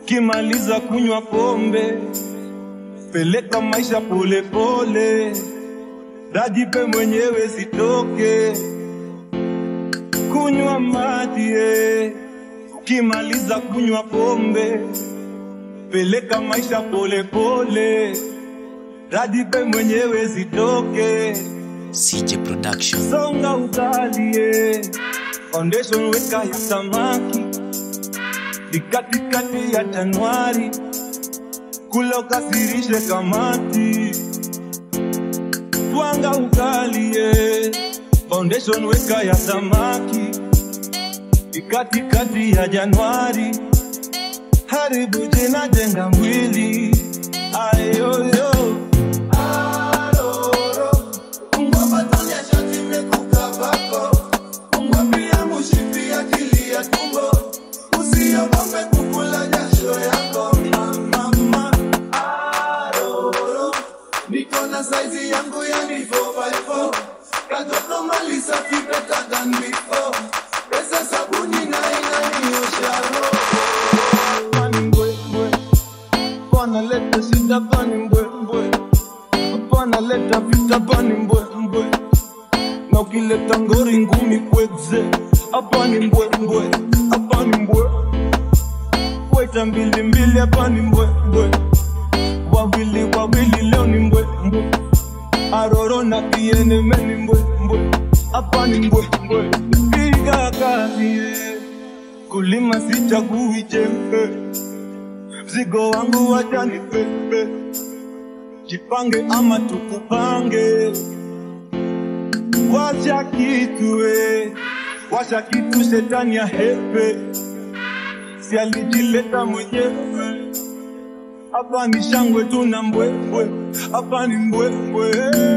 Ukimaliza kunywa pombe, peleka maisha polepole, rajipe mwenyewe sitoke. Kunywa maji, eh. ukimaliza kunywa pombe, peleka maisha polepole, rajipe mwenyewe sitoke. CJ Production. Songa ugali, eh. foundation weka ya samaki ni katikati ya Januari, kula ukasirishe kamati, twanga ugali eh. foundation weka ya samaki ni katikati ya Januari, haribu jina jenga mwili ayoyo Aroro, ngoma tonya shati mekuka bako Mwambia mushipi akili ya tumbo Usiogope kukula jasho yako mama Aroro Niko na saizi yangu ya ni 4x4 Katoto mali safi better than before Pesa sabuni na inaniosha roho Pani mbwe mbwe Pana leta shida pani mbwe mbwe Pana leta vita pani mbwe mbwe na ukileta ngori ngumi kweze hapa ni mbwe mbwe hapa ni mbwe weta mbili mbili hapa ni mbwe mbwe wawili wawili leo ni mbwe mbwe aroro na kieneme ni mbwe mbwe hapa ni mbwe mbwe piga kazi eh. kulima sichagui jembe mzigo wangu wacha ni pepe jipange ama tukupange Wacha kitu we, wacha kitu shetani ya hepe, si alijileta mwenyewe. Hapa ni shangwe tu na mbwembwe, hapa ni mbwembwe.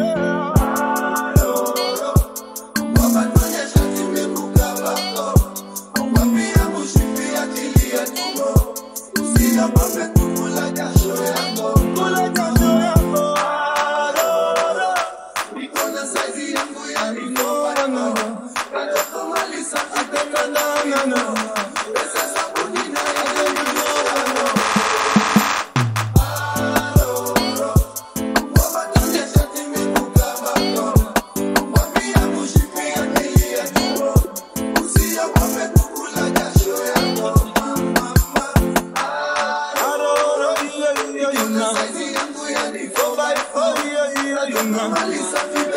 Kula jasho yako, aroro. Nikona saizi yangu ya nilivyo Katoto mali safi tena na na na Pesa sabuni na ile nilivyo Aroro Mwaba tonye shati mikuka bako Mwambia mushipi akili ya tumbo Usiogope kukula jasho yako mama Aroro Nikona saizi yangu ya nilivyo Mali safi